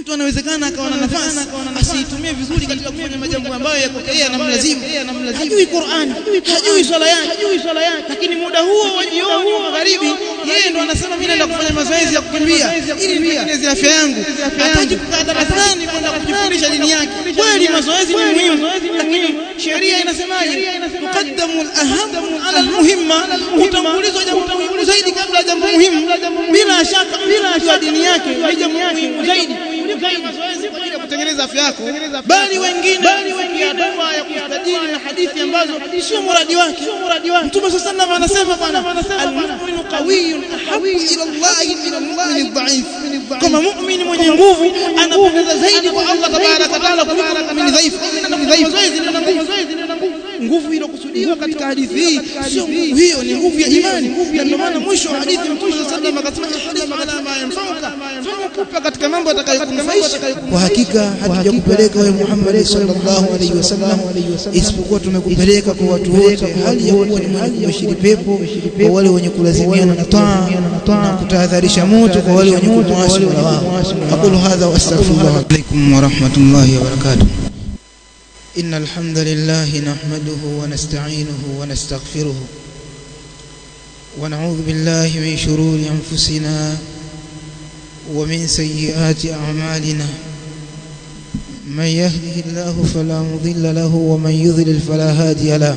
mtu anawezekana akawa na nafasi asiitumie vizuri katika kufanya majambo ambayo yako yeye anamlazimu hajui Qur'an hajui swala yake lakini muda huo wa jioni wa magharibi yeye ndo anasema mimi naenda kufanya mazoezi ya kukimbia ili nitengeneze afya yangu hataki kukaa darasani kwenda kujifundisha dini yake kweli mazoezi ni muhimu lakini sheria inasemaje tuqaddamu al-aham ala al-muhimma utangulizwa jambo muhimu zaidi kabla ya jambo muhimu bila shaka bila shaka dini yake ni jambo muhimu zaidi mazoezi kwa ajili ya kutengeneza afya yako bali wengine wafikia dua ya kustajili na hadithi ambazo sio muradi wake mtume sallallahu alayhi anasema bwana al-mu'minu qawiyyun ahabbu ila Allah min al-mu'min ad-da'if kama mu'min mwenye nguvu anapendeza zaidi kwa Allah tabaraka wa taala kuliko mu'min dhaifu mazoezi ni nguvu nguvu iliyokusudiwa katika hadithi hii sio nguvu hiyo ni nguvu ya imani na ndio maana mwisho wa hadithi mtume sallallahu alayhi wasallam akasema ala ma yanfa'uka fanya katika mambo atakayokunufaisha kwa hakika hatujakupeleka wewe Muhammad sallallahu alaihi wasallam isipokuwa tumekupeleka kwa watu wote hali ya kuwa ni mwenye kubashiri pepo kwa wale wenye kulazimiana na taa na kutahadharisha moto kwa wale wenye kumwasi Mola wao aqulu hadha wa astaghfirullah alaikum wa rahmatullahi wa barakatuh إن الحمد لله نحمده ونستعينه ونستغفره ونعوذ بالله من شرور أنفسنا ومن سيئات أعمالنا من يهده الله فلا مضل له ومن يضلل فلا هادي له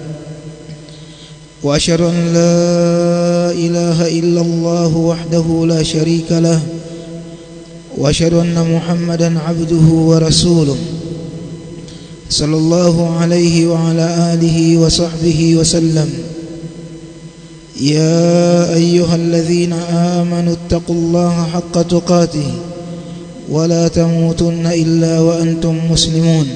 وأشهد أن لا إله إلا الله وحده لا شريك له وأشهد أن محمدا عبده ورسوله صلى الله عليه وعلى آله وصحبه وسلم يا أيها الذين آمنوا اتقوا الله حق تقاته ولا تموتن إلا وأنتم مسلمون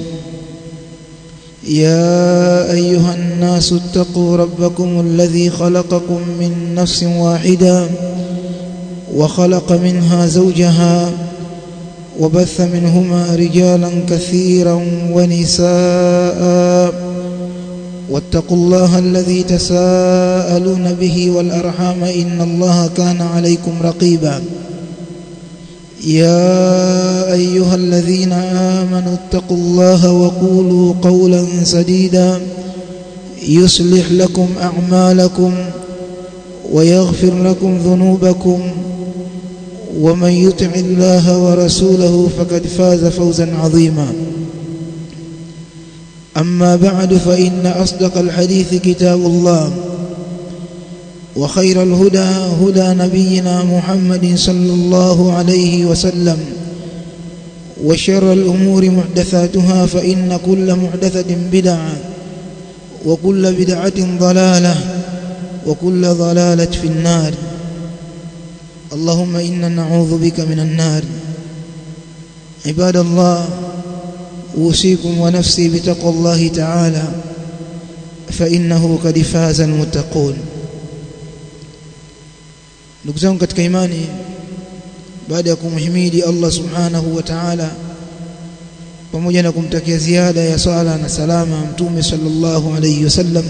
يا أيها الناس اتقوا ربكم الذي خلقكم من نفس واحدة وخلق منها زوجها وبث منهما رجالا كثيرا ونساء واتقوا الله الذي تساءلون به والأرحام إن الله كان عليكم رقيبا يا أيها الذين آمنوا اتقوا الله وقولوا قولا سديدا يصلح لكم أعمالكم ويغفر لكم ذنوبكم ومن يطع الله ورسوله فقد فاز فوزا عظيما أما بعد فإن أصدق الحديث كتاب الله وخير الهدى هدى نبينا محمد صلى الله عليه وسلم وشر الأمور محدثاتها فإن كل محدثة بدعة وكل بدعة ضلالة وكل ضلالة في النار اللهم إنا نعوذ بك من النار عباد الله أوصيكم ونفسي بتقوى الله تعالى فإنه قد فاز المتقون ndugu zangu katika imani baada ya kumhimidi Allah subhanahu wa ta'ala pamoja na kumtakia ziada ya sala na salama mtume sallallahu alayhi wasallam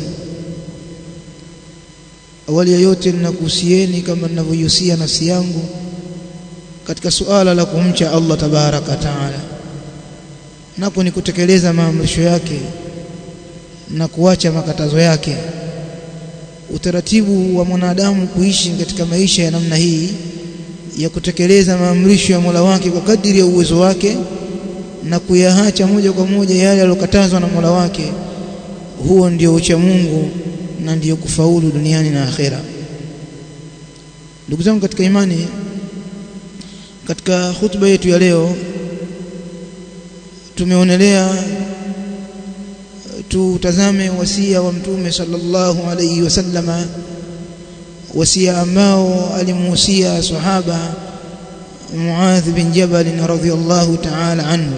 awali ya yote ninakuhusieni kama ninavyohusia nafsi yangu katika suala la kumcha Allah tabaraka taala nako ni kutekeleza maamrisho yake na kuacha makatazo yake utaratibu wa mwanadamu kuishi katika maisha ya namna hii ya kutekeleza maamrisho ya Mola wake kwa kadiri ya uwezo wake na kuyaacha moja kwa moja yale aliyokatazwa na Mola wake huo ndio ucha Mungu na ndiyo kufaulu duniani na akhera ndugu zangu katika imani katika hutuba yetu ya leo tumeonelea tutazame wasia wa mtume sallallahu alayhi wasallama wasia ambao alimuhusia sahaba Muadh bin Jabal radhiyallahu ta'ala anhu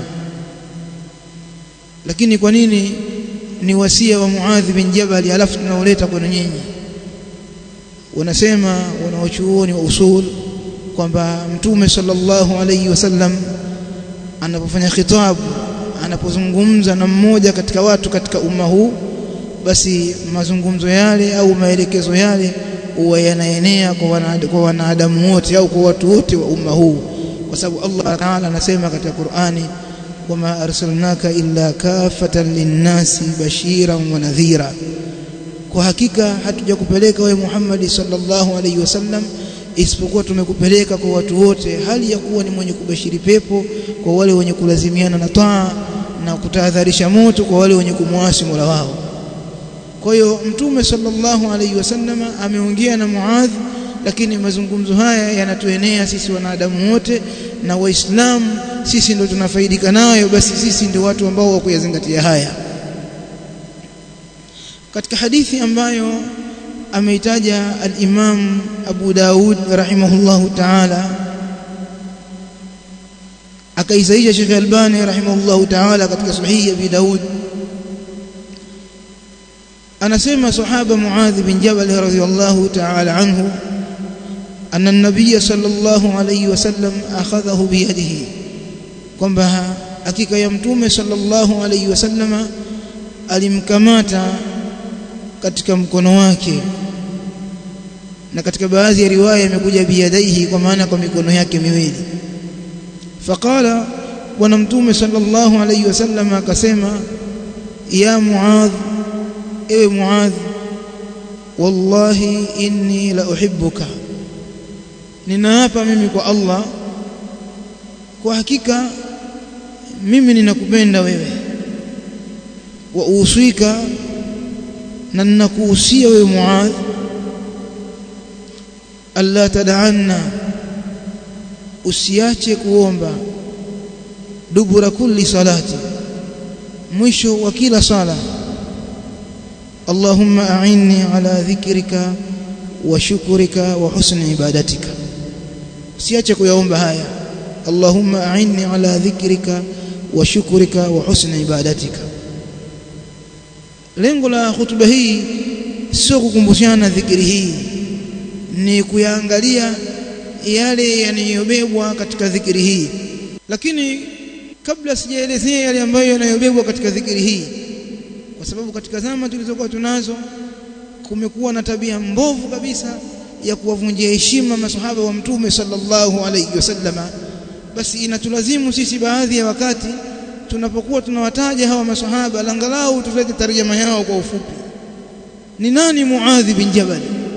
lakini kwa nini ni wasia wa Muadh bin Jabal alafu tunaoleta kwenu nyinyi wanasema wanaochuoni wa usul kwamba mtume sallallahu alayhi wasallam anapofanya khitabu anapozungumza na mmoja katika watu katika umma huu basi mazungumzo yale au maelekezo yale huwa yanaenea kwa wanadamu wote au kwa watu wote wa umma huu kwa sababu Allah Ta'ala anasema katika Qur'ani wama arsalnaka illa kafatan linnasi bashiran wa nadhira kwa hakika hatujakupeleka wewe Muhammad sallallahu alaihi wasallam isipokuwa tumekupeleka kwa watu wote hali ya kuwa ni mwenye kubashiri pepo kwa wale wenye kulazimiana na taa na kutahadharisha moto kwa wale wenye kumwasi Mola wao kwa hiyo mtume sallallahu alaihi wasallam ameongea na Muadh lakini mazungumzo haya yanatuenea sisi wanadamu wote na waislamu sisi ndio tunafaidika nayo basi sisi ndio watu ambao wa kuyazingatia haya katika hadithi ambayo ameitaja al-Imam Abu Daud rahimahullahu ta'ala akaisaisha Sheikh Albani rahimahullahu ta'ala katika sahihi ya Abi Daud anasema sahaba Muadh bin Jabal radhiyallahu ta'ala anhu أن النبي صلى الله عليه وسلم أخذه بيده kwamba hakika ya mtume sallallahu alayhi wasallama alimkamata katika mkono wake na katika baadhi ya riwaya imekuja biyadaihi kwa maana kwa mikono yake miwili faqala bwana mtume sallallahu alayhi wasallama akasema ya muadh ewe muadh wallahi inni la uhibbuka ninaapa mimi kwa Allah kwa hakika mimi ninakupenda wewe wa uswika na ninakuhusia wewe Muadh alla tad'anna usiache kuomba dubura kulli salati mwisho wa kila sala Allahumma a'inni ala dhikrika wa shukrika wa husni ibadatika usiache kuyaomba haya Allahumma a'inni ala dhikrika wa shukrika wa husni ibadatika lengo la hutuba hii sio kukumbushana dhikri hii ni kuyaangalia yale yanayobebwa katika dhikri hii lakini kabla sijaelezea yale ambayo yanayobebwa katika dhikri hii kwa sababu katika zama tulizokuwa tunazo kumekuwa na tabia mbovu kabisa ya kuwavunjia heshima masahaba wa mtume sallallahu alayhi wasallama basi inatulazimu sisi baadhi ya wakati tunapokuwa tunawataja hawa masahaba langalau tulete tarjama yao kwa ufupi ni nani Muadh bin Jabal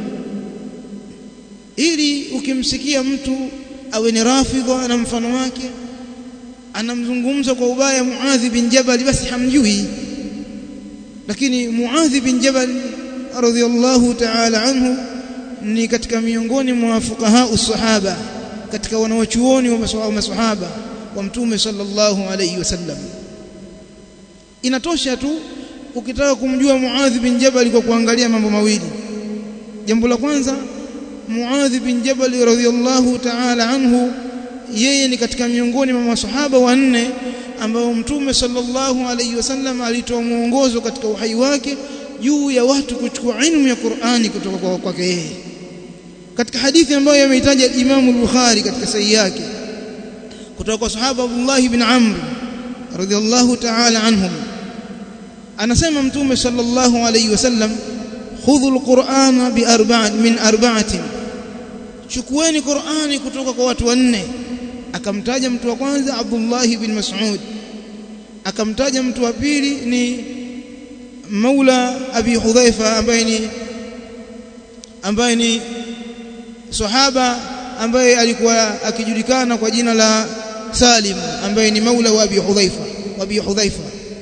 ili ukimsikia mtu awe ni rafidha na mfano wake anamzungumza kwa ubaya Muadh bin Jabal basi hamjui lakini Muadh bin Jabal radhiyallahu ta'ala anhu ni katika miongoni mwa fuqaha usahaba katika wanawachuoni wa maswahaba wa mtume sallallahu alayhi wasallam inatosha tu ukitaka kumjua Muadh bin Jabal kwa kuangalia mambo mawili jambo la kwanza Muadh bin Jabal radhiyallahu ta'ala anhu yeye ni katika miongoni mwa maswahaba wanne ambao mtume sallallahu alayhi wasallam alitoa mwongozo katika uhai wake juu ya watu kuchukua ilmu ya Qur'ani kutoka kwa kwake yeye katika hadithi ambayo yameitaja Imam al-Bukhari katika sahihi yake kutoka kwa sahaba Abdullah ibn Amr radhiyallahu ta'ala anhum anasema mtume sallallahu alayhi wasallam khudhu al-Qur'ana bi arba'at min arba'atin chukueni Qur'ani kutoka kwa watu wanne akamtaja mtu wa kwanza Abdullah ibn Mas'ud akamtaja mtu wa pili ni Maula Abi Hudhaifa ambaye ni ambaye ni sahaba ambaye alikuwa akijulikana kwa jina la Salim ambaye ni Maula wa Abi Hudhaifa wa Abi Hudhaifa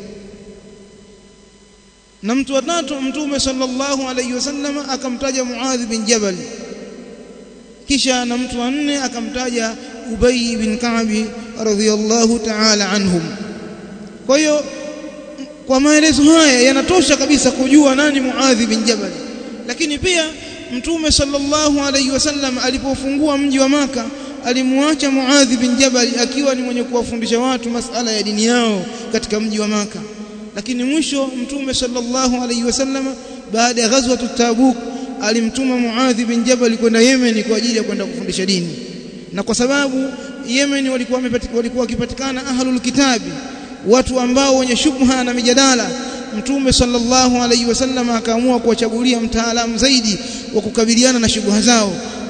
na mtu wa tatu mtume sallallahu alayhi wasallam akamtaja Muadh bin Jabal kisha na mtu wa nne akamtaja Ubay bin Ka'b radhiyallahu ta'ala anhum kwa hiyo kwa maelezo haya yanatosha kabisa kujua nani Muadh bin Jabal lakini pia mtume sallallahu alayhi wasallam alipofungua mji wa maka alimwacha Muadh bin Jabal akiwa ni mwenye kuwafundisha watu masala ya dini yao katika mji wa maka lakini mwisho mtume sallallahu alayhi wasallam baada ya ghazwa Tabuk alimtuma Muadh bin Jabal kwenda Yemen kwa ajili ya kwenda kufundisha dini na kwa sababu Yemen walikuwa walikuwa wakipatikana ahlul kitabi watu ambao wenye shubha na mijadala mtume sallallahu alaihi wasallam akaamua kuwachagulia mtaalamu zaidi wa kukabiliana na shubha zao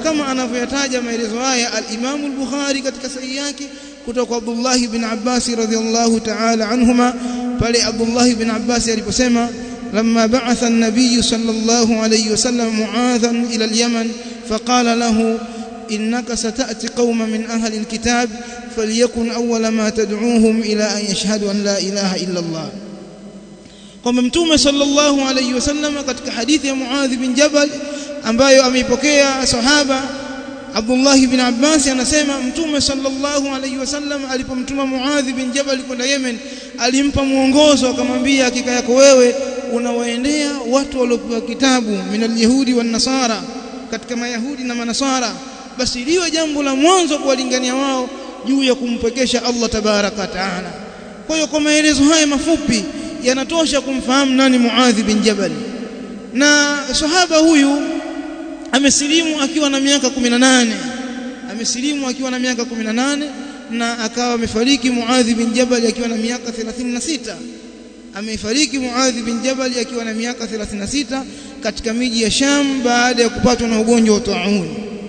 kama anavyoyataja maelezo haya al-Imam al-Bukhari katika sahihi yake kutoka kwa Abdullah ibn Abbas radhiyallahu ta'ala anhuma pale Abdullah ibn Abbas aliposema لما بعث النبي صلى الله عليه وسلم معاذا إلى اليمن فقال له إنك ستأتي قوما من أهل الكتاب فليكن أول ما تدعوهم إلى أن يشهدوا أن لا إله إلا الله kwamba mtume sallallahu alayhi wasallam katika hadithi ya Muadh bin Jabal ambayo ameipokea sahaba Abdullah bin Abbas anasema mtume sallallahu alayhi wasallam alipomtuma Muadh bin Jabal kwenda Yemen alimpa mwongozo akamwambia hakika yako wewe unawaendea watu waliopewa kitabu minal yahudi wan nasara katika mayahudi na manasara basi liwe jambo la mwanzo kuwalingania wao juu ya kumpekesha Allah tabaraka taala kwa hiyo kwa maelezo haya mafupi yanatosha kumfahamu nani Muadh bin Jabal na sahaba huyu amesilimu akiwa na miaka 18 amesilimu akiwa na miaka 18 na akawa amefariki Muadh bin Jabal akiwa na miaka 36 amefariki Muadh bin Jabal akiwa na miaka 36 katika miji ya Sham baada ya kupatwa na ugonjwa wa taun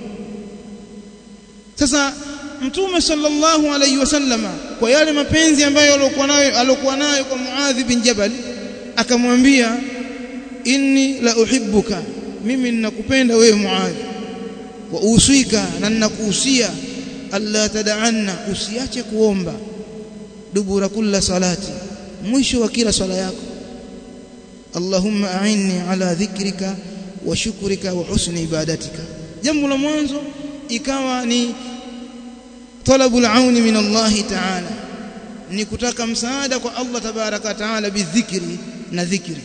sasa mtume sallallahu alayhi wasallama kwa yale mapenzi ambayo alikuwa nayo alikuwa nayo kwa Muadh bin Jabal akamwambia inni la uhibbuka mimi ninakupenda wewe Muadh wa uswika na ninakuhusia alla tad'anna usiache kuomba dubura kulla salati mwisho wa kila swala yako Allahumma a'inni ala dhikrika wa shukrika wa husni ibadatika jambo la mwanzo ikawa ni talabul auni min Allah ta'ala ni kutaka msaada kwa Allah tabaraka taala bidhikri na dhikri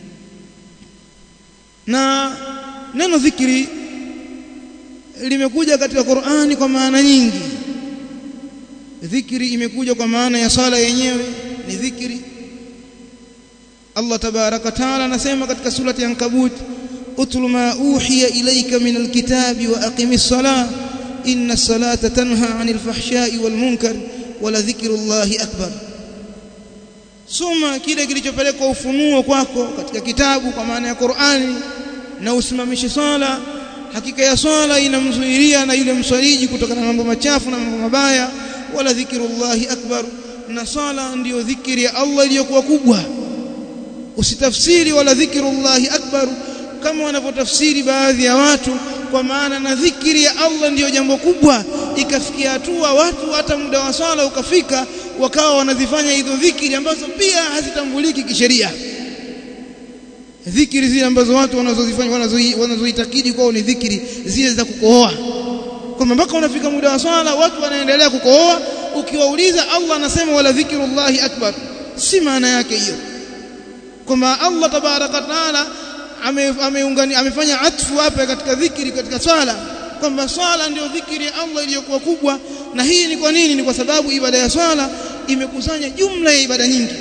na neno dhikri limekuja katika Qur'ani kwa maana nyingi dhikri imekuja kwa maana ya sala yenyewe ni dhikri Allah tabaraka taala anasema katika surati Ankabut utlu ma uhiya ilayka min alkitabi wa aqimis salah inna as-salata tanha 'anil fahsha'i wal munkar wa la dhikrullahi akbar soma kile kilichopelekwa ufunuo kwako katika kitabu kwa maana ya Qur'ani na usimamishe swala hakika ya swala inamzuilia na yule mswaliji kutokana na mambo machafu na mambo mabaya wala dhikrullahi akbar na swala ndiyo dhikri ya Allah iliyokuwa kubwa usitafsiri wala dhikrullahi akbar kama wanavyotafsiri baadhi ya watu kwa maana na dhikri ya Allah ndiyo jambo kubwa ikafikia hatua watu hata muda wa swala ukafika wakawa wanazifanya hizo dhikri ambazo pia hazitambuliki kisheria dhikri zile ambazo watu wanazozifanya wanazoitakidi kwao ni dhikri zile za kukohoa kwamba mpaka unafika muda wa swala watu wanaendelea kukohoa ukiwauliza Allah anasema wala dhikrullahi akbar si maana yake hiyo kwamba Allah tabaraka taala ameungani amefanya atfu hapa katika dhikri katika swala kwamba swala ndio dhikri ya Allah iliyokuwa kubwa na hii ni kwa nini ni kwa sababu ibada ya swala imekusanya jumla ya ibada nyingi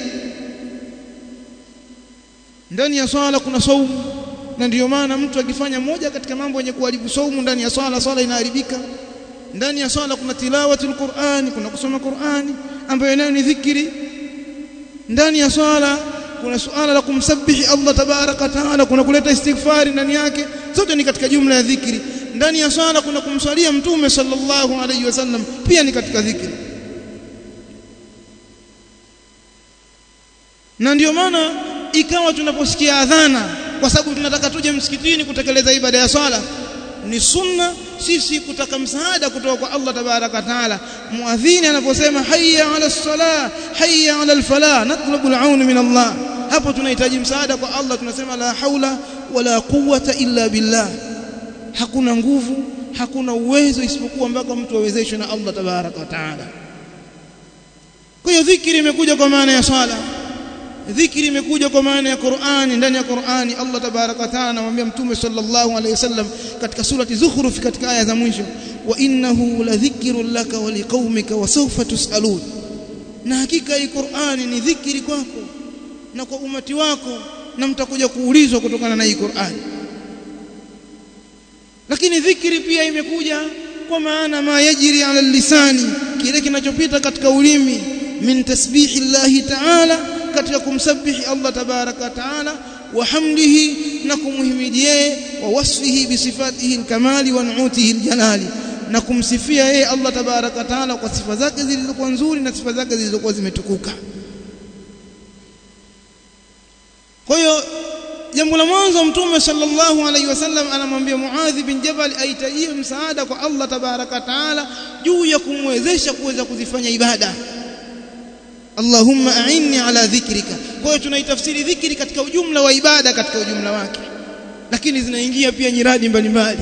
ndani ya swala kuna saumu na ndiyo maana mtu akifanya moja katika mambo yenye kuharibu saumu ndani ya swala swala inaharibika ndani ya swala kuna tilawatul Qur'ani kuna kusoma Qur'ani ambayo nayo ni dhikri ndani ya swala kuna suala la kumsabihi Allah tabaraka taala kuna kuleta istighfari ndani yake zote ni katika jumla ya dhikri ndani ya swala kuna kumswalia mtume sallallahu alayhi wasallam pia ni katika dhikri na ndiyo maana ikawa tunaposikia adhana kwa sababu tunataka tuje msikitini kutekeleza ibada ya swala ni sunna sisi kutaka msaada kutoka kwa Allah tabaraka taala muadhini anaposema hayya ala salah hayya ala alfalah natlubu alaun min Allah hapo tunahitaji msaada kwa Allah tunasema la haula wala quwwata illa billah hakuna nguvu hakuna uwezo isipokuwa mpaka mtu awezeshwe na Allah tabaraka taala kwa hiyo dhikri imekuja kwa maana ya swala dhikri imekuja kwa maana ya Qur'ani ndani ya Qur'ani Allah tabaraka taala anamwambia mtume sallallahu alayhi wasallam katika surati Zukhruf katika aya za mwisho wa innahu la dhikrun laka wa liqaumika wa sawfa tusalun na hakika hii Qur'ani ni dhikri kwako na kwa umati wako na mtakuja kuulizwa kutokana na hii Qur'ani lakini dhikri pia imekuja kwa maana ma yajri ala lisani kile kinachopita katika ulimi min tasbihi llahi ta'ala katika kumsabihi Allah tabaraka taala wa hamdihi na kumhimidi yeye wa wasfihi bi sifatihi alkamali wa nu'utihi aljalali na kumsifia yeye Allah tabaraka taala kwa sifa zake zilizokuwa nzuri na sifa zake zilizokuwa zimetukuka kwa hiyo jambo la mwanzo mtume sallallahu alaihi wasallam anamwambia Muadh bin Jabal aitajie msaada kwa Allah tabaraka taala juu ya kumwezesha kuweza kuzifanya ibada Allahumma a'inni ala dhikrika kwa hiyo tunaitafsiri dhikri katika ujumla wa ibada katika ujumla wake lakini zinaingia pia nyiradi mbalimbali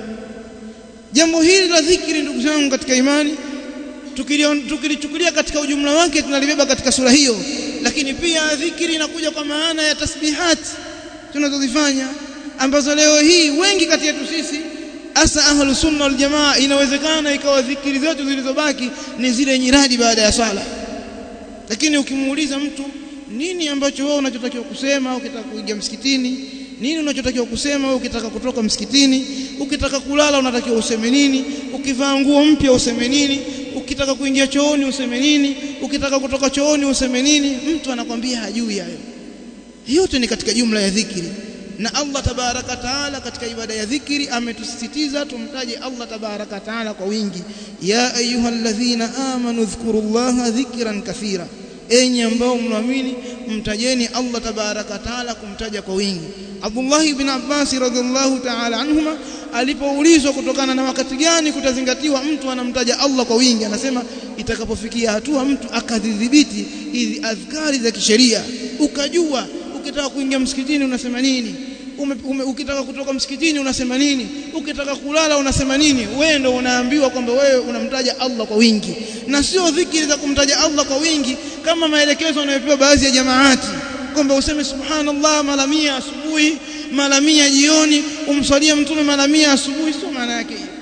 jambo hili la dhikri ndugu zangu katika imani tukilichukulia katika ujumla wake tunalibeba katika sura hiyo lakini pia dhikri inakuja kwa maana ya tasbihati tunazozifanya ambazo leo hii wengi kati yetu sisi asa ahlus sunna wal jamaa inawezekana ikawa dhikiri zetu zilizobaki ni zile nyiradi baada ya swala lakini ukimuuliza mtu nini ambacho wewe unachotakiwa kusema ukitaka kuingia msikitini nini unachotakiwa kusema wewe ukitaka kutoka msikitini ukitaka kulala unatakiwa useme nini ukivaa nguo mpya useme nini ukitaka kuingia chooni useme nini ukitaka kutoka chooni useme nini mtu anakwambia hajui hayo yote ni katika jumla ya dhikri na Allah tabaraka taala katika ibada ya dhikri ametusisitiza tumtaje Allah tabaraka taala kwa wingi ya ayyuhalladhina amanu dhkurullaha dhikran kathira enyi ambao mnaamini mtajeni Allah tabaraka taala kumtaja kwa wingi Abdullah ibn Abbas radhiallahu ta'ala anhuma alipoulizwa kutokana na wakati gani kutazingatiwa mtu anamtaja Allah kwa wingi anasema itakapofikia hatua mtu akadhibiti hizi adhkari za kisheria ukajua ukitaka kuingia msikitini unasema nini ume, ume, ukitaka kutoka msikitini unasema nini ukitaka kulala unasema nini wewe ndio unaambiwa kwamba wewe unamtaja Allah kwa wingi na sio dhikri za kumtaja Allah kwa wingi kama maelekezo yanayopewa baadhi ya jamaati kwamba useme subhanallah mara 100 asubuhi mara 100 jioni umswalie mtume mara 100 asubuhi sio maana yake hiyo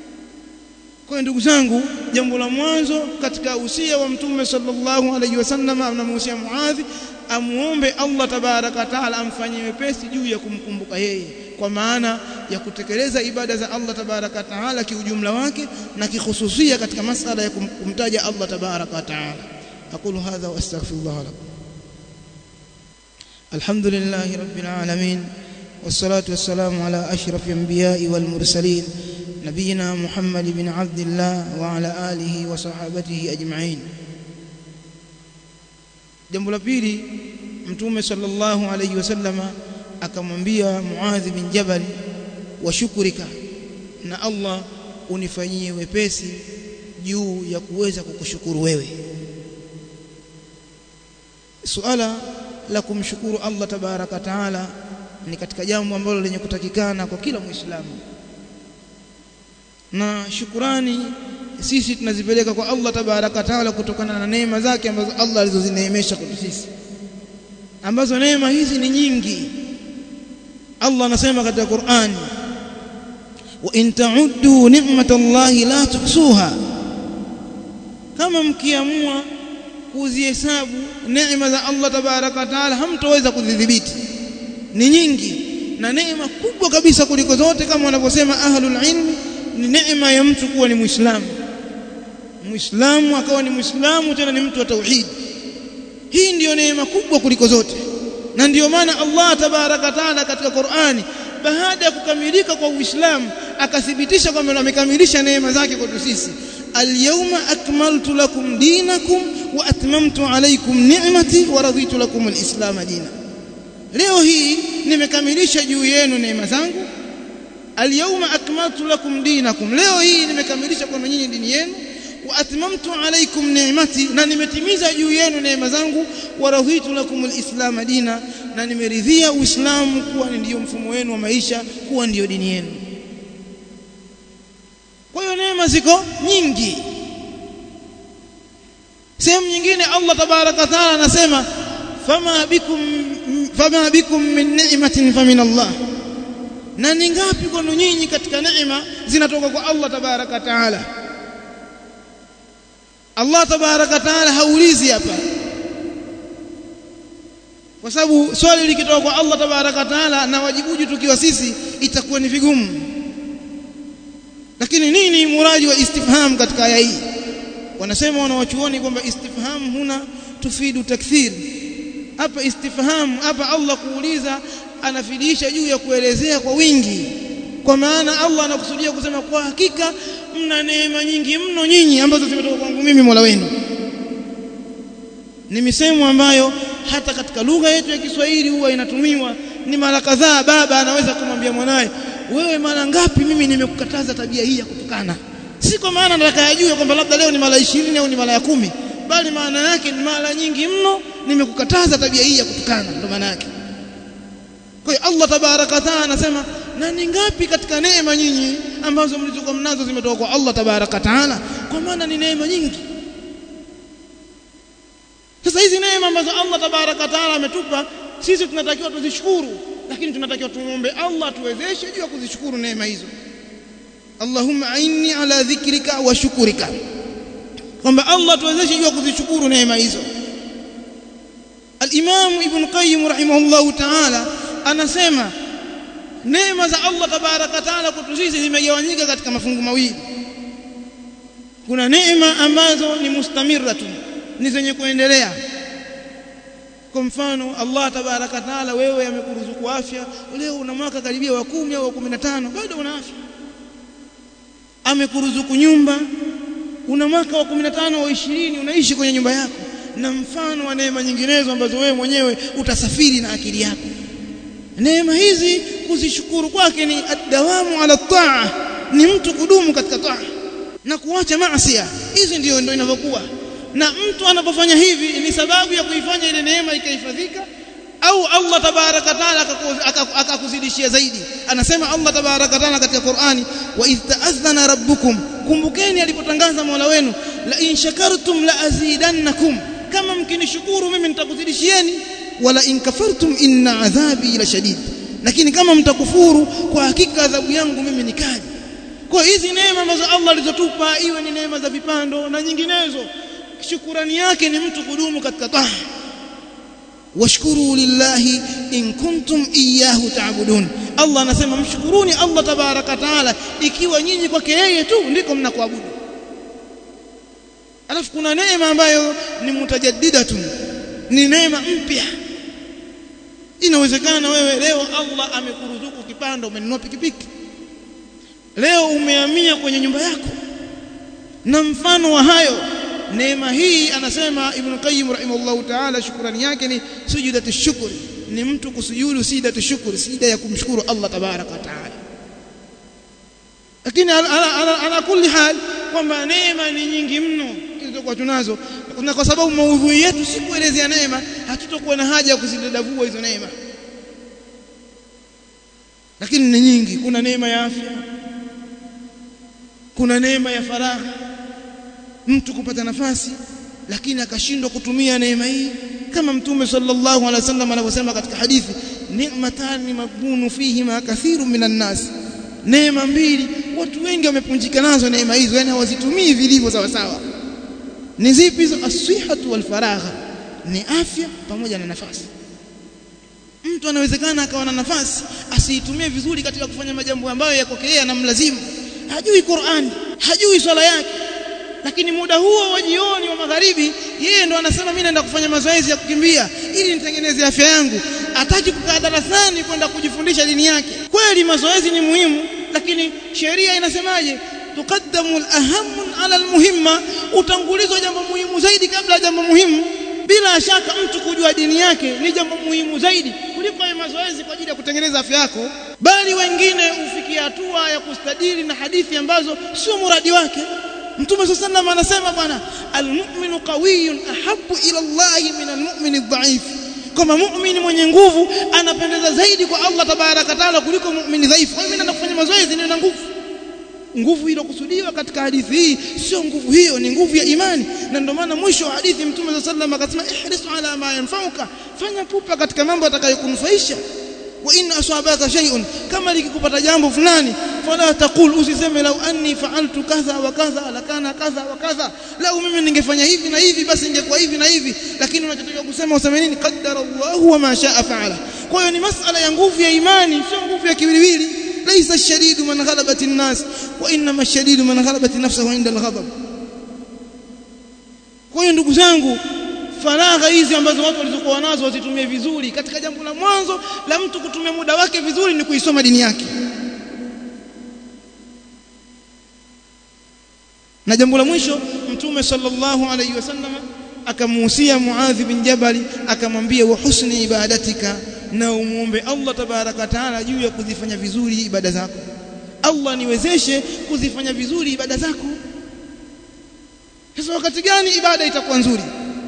kwa ndugu zangu jambo la mwanzo katika usia wa mtume sallallahu alaihi wasallam anamuhusia Muadhi amuombe Allah tabaraka taala amfanyie wepesi juu ya kumkumbuka yeye kwa maana ya kutekeleza ibada za Allah tabaraka taala kiujumla wake na kikhususia katika masala ya kumtaja Allah tabaraka taala aqulu hadha wa astaghfirullah lakum alhamdulillahi rabbil alamin والصلاة والسلام على أشرف الأنبياء والمرسلين نبينا محمد بن عبد الله وعلى آله وصحابته أجمعين jambo la pili mtume sallallahu alayhi wasallama akamwambia Muadh bin Jabal wa shukurika na Allah unifanyie wepesi juu ya kuweza kukushukuru wewe suala la kumshukuru Allah tabaraka taala ni katika jambo ambalo lenye kutakikana kwa kila muislamu na shukurani sisi tunazipeleka kwa Allah tabaraka taala kutokana na neema zake ambazo Allah alizozineemesha kwetu sisi ambazo neema hizi ni nyingi Allah anasema katika Qur'an wa in ta'uddu ni'matallahi la tuhsuha kama mkiamua kuzihesabu neema za Allah tabaraka taala hamtoweza kudhibiti ni nyingi na neema kubwa kabisa kuliko zote kama wanavyosema ahlul ilmi ni neema ya mtu kuwa ni muislamu muislamu akawa ni muislamu tena ni mtu wa tauhid hii ndiyo neema kubwa kuliko zote na ndiyo maana Allah tabaraka taala katika Qur'ani baada ya kukamilika kwa Uislamu akathibitisha kwamba amekamilisha neema zake kwetu sisi alyawma akmaltu lakum dinakum wa atmamtu alaykum ni'mati wa raditu lakum alislam dina leo hii nimekamilisha juu yenu neema zangu alyawma akmaltu lakum dinakum leo hii nimekamilisha kwa nyinyi dini yenu wa atmamtu alaykum ni'mati na nimetimiza juu yenu neema zangu wa raditu lakum alislam dina na nimeridhia uislamu kuwa ndiyo mfumo wenu wa maisha kuwa ndiyo dini yenu kwa hiyo neema ziko nyingi sehemu nyingine Allah tabaraka taala anasema fama bikum fama bikum min ni'matin famin Allah na ni ngapi kwenu nyinyi katika neema zinatoka kwa Allah tabaraka taala Allah tabaraka taala haulizi hapa kwa sababu swali likitoka kwa Allah tabaraka taala na wajibuji tukiwa sisi itakuwa ni vigumu lakini nini muradi wa istifham katika aya hii wanasema wanawachuoni kwamba istifham huna tufidu takthir hapa istifhamu hapa Allah kuuliza anafidisha juu ya kuelezea kwa wingi kwa maana Allah anakusudia kusema kwa hakika mna neema nyingi mno nyinyi ambazo zimetoka kwangu mimi Mola wenu ni misemo ambayo hata katika lugha yetu ya Kiswahili huwa inatumiwa ni mara kadhaa baba anaweza kumwambia mwanawe wewe mara ngapi mimi nimekukataza tabia hii ya kutukana si kwa maana nataka yajue kwamba labda leo ni mara 20 au ni mara ya kumi bali maana yake ni mara nyingi mno nimekukataza tabia hii ya kutukana ndio maana yake kwa hiyo Allah tabaraka taala anasema na ni ngapi katika neema nyinyi ambazo mlizokuwa mnazo zimetoka kwa Allah tabaraka taala kwa maana ni neema nyingi sasa hizi neema ambazo Allah tabaraka taala ametupa sisi tunatakiwa tuzishukuru lakini tunatakiwa tumuombe Allah tuwezeshe juu ya kuzishukuru neema hizo Allahumma aini ala dhikrika wa shukurika kwamba Allah tuwezeshe juu ya kuzishukuru neema hizo Al-Imam Ibn Qayyim rahimahullahu ta'ala anasema neema za Allah tabaraka taala kwetu sisi zimegawanyika katika mafungu mawili kuna neema ambazo ni mustamiratun ni zenye kuendelea kwa mfano Allah tabaraka taala wewe amekuruzuku afya leo una mwaka karibia wa kumi au wa kumi na tano bado una afya amekuruzuku nyumba una mwaka wa kumi na tano au ishirini unaishi kwenye nyumba yako na mfano wa neema nyinginezo ambazo wewe mwenyewe utasafiri na akili yako neema hizi kuzishukuru kwake ni adawamu ala taa ni mtu kudumu katika taa na kuacha maasi hizi ndio ndio inavyokuwa na mtu anapofanya hivi ni sababu ya kuifanya ile neema ikahifadhika au Allah tabaraka taala akakuzidishia zaidi anasema Allah tabaraka taala katika Qur'ani wa idh ta'adhana rabbukum kumbukeni alipotangaza Mola wenu la in shakartum la azidannakum kama mkinishukuru mimi nitakuzidishieni wala in kafartum inna adhabi la shadid lakini kama mtakufuru kwa hakika adhabu yangu mimi ni kali kwa hizi neema ambazo Allah alizotupa iwe ni neema za vipando na nyinginezo shukurani yake ni mtu kudumu katika taa washkuru lillahi in kuntum iyyahu ta'budun Allah anasema mshukuruni Allah tabaraka taala ikiwa nyinyi kwake yeye tu ndiko mnakuabudu alafu kuna neema ambayo ni mutajaddidatun ni neema mpya inawezekana wewe leo Allah amekuruzuku kipando umenunua pikipiki leo umehamia kwenye nyumba yako na mfano wa hayo neema hii anasema Ibn Qayyim rahimahullahu ta'ala shukrani yake ni sujudatu shukri ni mtu kusujudu sijidatu shukri sijida ya kumshukuru Allah tabaraka wa ta'ala lakini ala, ala, ala kulli hal kwamba neema ni nyingi mno zilizokuwa tunazo na kwa sababu maudhui yetu si kuelezea neema hatutokuwa na haja ya kuzidadavua hizo neema lakini ni nyingi kuna neema ya afya kuna neema ya faragha mtu kupata nafasi lakini akashindwa kutumia neema hii kama mtume sallallahu alaihi wasallam anavyosema katika hadithi ni'matani magbunu fihima kathiru minan nas neema mbili watu wengi wamepunjika nazo neema hizo yani hawazitumii vilivyo sawa sawa ni zipi hizo asihatu wal faragha ni afya pamoja na nafasi mtu anawezekana akawa na nafasi asiitumie vizuri katika kufanya majambo ambayo yako yeye anamlazimu hajui Qur'an hajui swala yake lakini muda huo wa jioni wa magharibi yeye ndo anasema mimi naenda kufanya mazoezi ya kukimbia ili nitengeneze afya yangu ataki kukaa darasani kwenda kujifundisha dini yake kweli mazoezi ni muhimu lakini sheria inasemaje tukaddamu al-ahamu ala al-muhimma utangulizwa jambo muhimu zaidi kabla ya jambo muhimu bila shaka mtu kujua dini yake ni jambo muhimu zaidi kuliko ya mazoezi kwa ajili ya kutengeneza afya yako bali wengine hufikia hatua ya kustadili na hadithi ambazo sio muradi wake Mtume sallallahu anasema bwana almu'minu qawiyyun ahabbu ila Allah min almu'mini dha'if kama muumini mwenye nguvu anapendeza zaidi kwa Allah tabaraka taala kuliko muumini dhaifu kwa mimi naenda kufanya mazoezi niwe na nguvu nguvu iliyokusudiwa katika hadithi hii sio nguvu hiyo ni nguvu ya imani na ndio maana mwisho wa hadithi mtume sallallahu akasema ihris ala ma yanfa'uka fanya pupa katika mambo atakayokunufaisha wa in asabaka shay'un kama likikupata jambo fulani fala taqul usiseme lau anni fa'altu kadha wa kadha lakana kadha wa kadha lau mimi ningefanya hivi na hivi basi ingekuwa hivi na hivi lakini unachotakiwa kusema useme nini qaddara Allahu wa ma sha'a fa'ala kwa hiyo ni masala ya nguvu ya imani sio nguvu ya kiwiliwili ليس الشديد من غلبت الناس وانما الشديد من غلبت نفسه عند الغضب kwa hiyo ndugu zangu faragha hizi ambazo watu walizokuwa nazo wazitumie vizuri katika jambo la mwanzo la mtu kutumia muda wake vizuri ni kuisoma dini yake na jambo la mwisho mtume sallallahu alayhi wasallam akamuhusia Muadh bin Jabal akamwambia wa husni ibadatika na umuombe Allah tabaraka taala juu ya kuzifanya vizuri ibada zako Allah niwezeshe kuzifanya vizuri ibada zako sasa wakati gani ibada itakuwa nzuri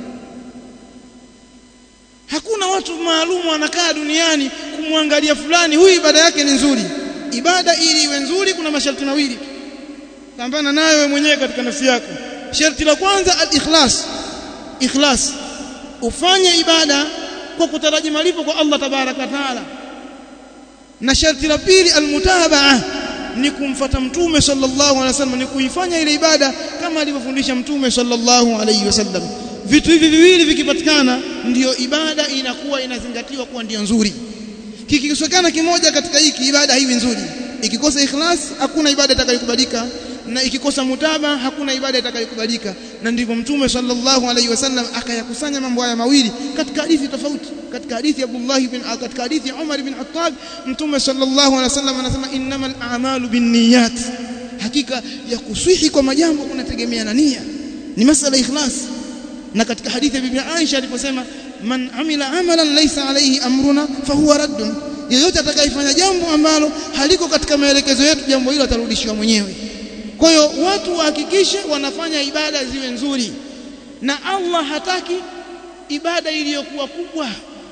hakuna watu maalum wanakaa duniani kumwangalia fulani huyu ibada yake ni nzuri ibada ili iwe nzuri kuna masharti mawili pambana nayo wewe mwenyewe katika nafsi yako sharti la kwanza al-ikhlas ikhlas ufanye ibada kwa kutaraji malipo kwa Allah tabaraka taala na sharti la pili almutabaa ni kumfata mtume sallallahu alaihi wasallam ni kuifanya ile ibada kama alivyofundisha mtume sallallahu alaihi wasallam vitu hivi viwili vikipatikana ndiyo ibada inakuwa inazingatiwa kuwa ndiyo nzuri kikikosekana kimoja katika hiki ibada haiwi nzuri ikikosa ikhlas hakuna ibada itakayokubalika na ikikosa mutaba hakuna ibada itakayokubalika na ndivyo mtume sallallahu alaihi wasallam akayakusanya mambo haya mawili katika hadithi tofauti katika hadithi Abdullah bin katika hadithi Umar bin Khattab mtume sallallahu alaihi wasallam anasema innamal a'malu binniyat hakika ya kuswihi kwa majambo kunategemea na nia ni masala ikhlas na katika hadithi ya bibi Aisha aliposema man amila amalan laysa alayhi amruna fahuwa raddun yeyote atakayefanya jambo ambalo haliko katika maelekezo yetu jambo hilo atarudishiwa mwenyewe kwa hiyo watu wahakikishe wanafanya ibada ziwe nzuri na Allah hataki ibada iliyokuwa kubwa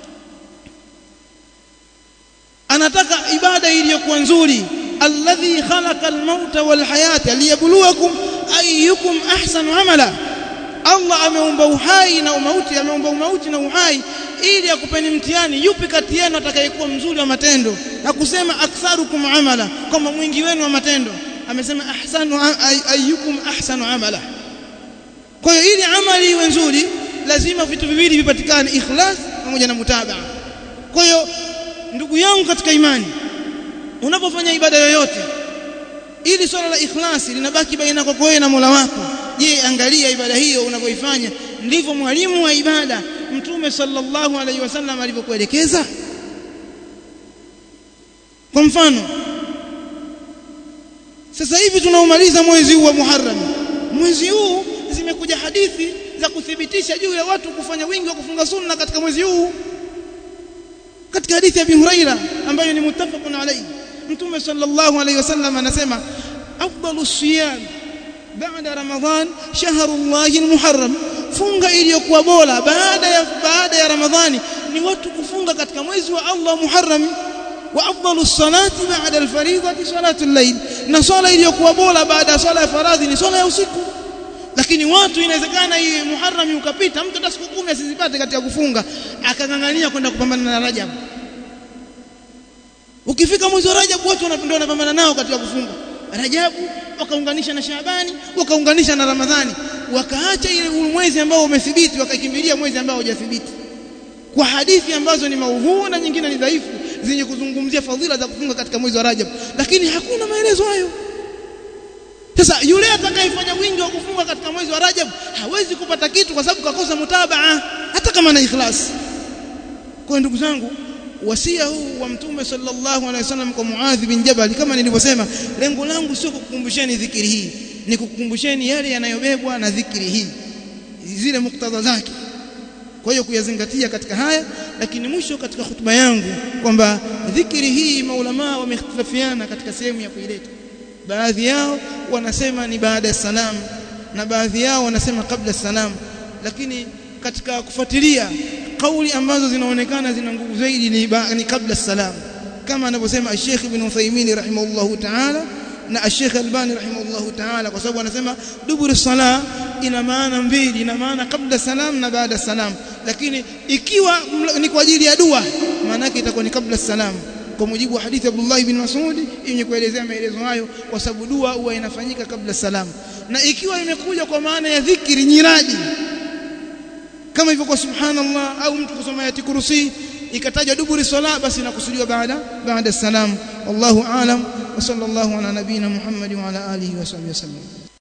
anataka ibada iliyokuwa nzuri alladhi khalaqa almauta walhayata liyabluwakum ayyukum ahsanu amala Allah ameumba uhai na umauti ameumba umauti na uhai ili akupeni mtihani yupi kati yenu atakayekuwa mzuri wa matendo na kusema aktharukum amala kama mwingi wenu wa matendo amesema ahsanu ayyukum ahsanu amala kwa hiyo ili amali iwe nzuri lazima vitu viwili vipatikane ikhlas pamoja na mutabaa kwa hiyo ndugu yangu katika imani unapofanya ibada yoyote ili swala la ikhlasi linabaki baina yako wewe na Mola wako je angalia ibada hiyo unavyoifanya ndivyo mwalimu wa ibada mtume sallallahu alaihi wasallam alivyokuelekeza kwa mfano sasa hivi tunaumaliza mwezi huu wa Muharram mwezi huu zimekuja hadithi za kuthibitisha juu ya watu kufanya wingi wa kufunga sunna katika mwezi huu katika hadithi ya Abi Huraira ambayo ni muttafaqun alayhi mtume sallallahu alayhi wasallam anasema afdalu siyam baada ramadhan shahrullahi almuharram funga iliyokuwa bora baada ya baada ya ramadhani ni watu kufunga katika mwezi wa Allah muharram wa afdalu salati baada alfariidati salatu al-layl na swala iliyokuwa bora baada ya swala ya faradhi ni swala ya usiku lakini watu inawezekana hii muharram ukapita mtu hata siku 10 asizipate katika kufunga akangangania kwenda kupambana na Rajab ukifika mwezi wa Rajab watu wanapenda wanapambana nao katika kufunga Rajabu wakaunganisha na Shaabani wakaunganisha na Ramadhani wakaacha ile mwezi ambao umethibiti wakakimbilia mwezi ambao hujathibiti kwa hadithi ambazo ni maudhu na nyingine ni dhaifu zenye kuzungumzia fadhila za kufunga katika mwezi wa Rajab lakini hakuna maelezo hayo sasa yule atakayefanya wingi wa kufunga katika mwezi wa Rajab hawezi kupata kitu kwa sababu kakosa mutabaa hata kama na ikhlas kwa ndugu zangu wasia huu wa mtume sallallahu alaihi wasallam kwa Muadh bin Jabal kama nilivyosema lengo langu sio kukukumbusheni dhikiri hii ni kukukumbusheni yale yanayobebwa na dhikiri hii zile muktadha zake kwa hiyo kuyazingatia katika haya lakini mwisho katika hutuba yangu kwamba dhikiri hii maulama wamehitilafiana katika sehemu ya kuileta baadhi yao wanasema ni baada ya salam na baadhi yao wanasema kabla salam lakini katika kufuatilia kauli ambazo zinaonekana zina nguvu zaidi ni, ni kabla salam kama anavyosema Sheikh Ibn Uthaymeen rahimahullahu ta'ala na Sheikh Albani rahimahullahu ta'ala kwa sababu anasema dubur sala ina maana mbili ina maana kabla salam na baada salam lakini ikiwa ni kwa ajili ya dua maana yake itakuwa ni kabla salam kwa mujibu wa hadithi Abdullah ibn Mas'ud yenye kuelezea maelezo hayo kwa sababu dua huwa inafanyika kabla salam na ikiwa imekuja kwa maana ya dhikri nyiradi kama hivyo kwa subhanallah au mtu kusoma ayati kursi ikatajwa duburi sala basi inakusudiwa baada baada salam wallahu aalam wa sallallahu ala nabina muhammad wa ala alihi wa sahbihi wasallam